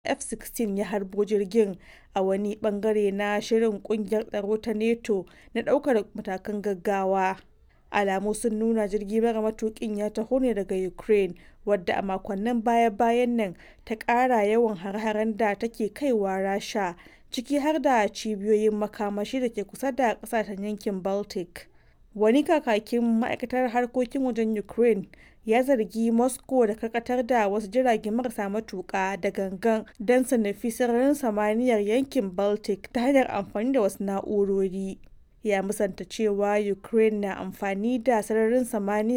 F-16 ya harbo jirgin a wani ɓangare na shirin ƙungiyar tsaro ta NATO na ɗaukar matakan gaggawa. Alamu sun nuna jirgi mara matuƙin ya taho ne daga Ukraine, wadda a makonnin baya-bayan nan ta ƙara yawan hare-haren da take kaiwa Rasha, ciki har da cibiyoyin makamashi da ke kusa da ƙasashen yankin Baltic. Wani kakakin ma'aikatar harkokin wajen Ukraine ya zargi Moscow da karkatar da wasu jirage marasa matuƙa da gangan don su nufi sararin samaniyar yankin Baltic ta hanyar amfani da wasu na'urori. Ya musanta cewa Ukraine na amfani da sararin samaniya